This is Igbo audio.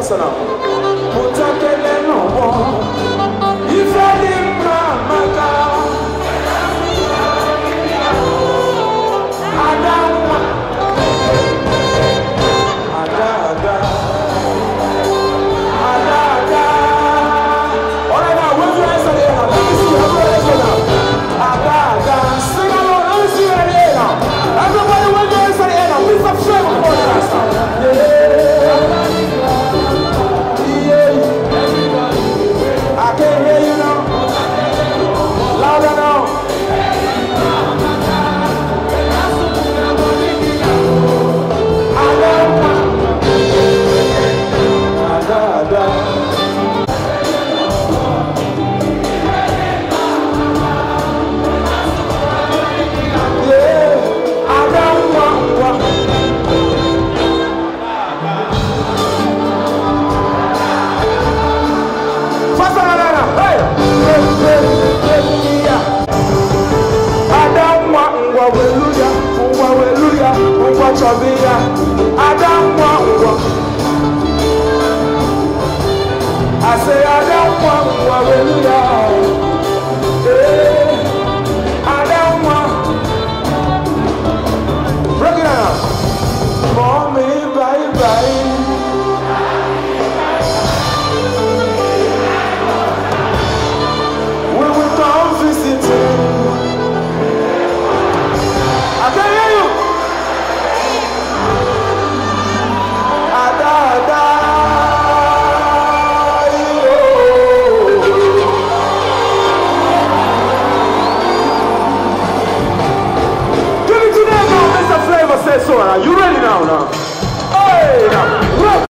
sị na pụtakele n'ọgbọ ife dị mma maka ada nwa ada ada ada ada Alright, now, where's your hands on the air now? Let me see you. Everybody go now. Ada, ada. Sing along. Let me see you in the air now. Everybody, where's your hands on the air now? Please subscribe to the podcast now. Yeah. Yeah. I can't hear you now. Louder now. Ada, ada. Ada. Yeah, I don't want one. Faster than that now. Hey! Hey, hey, hey, yeah. I don't want one. Hallelujah. One, hallelujah. One, chabia. I don't want one. I say I don't want one. Hallelujah.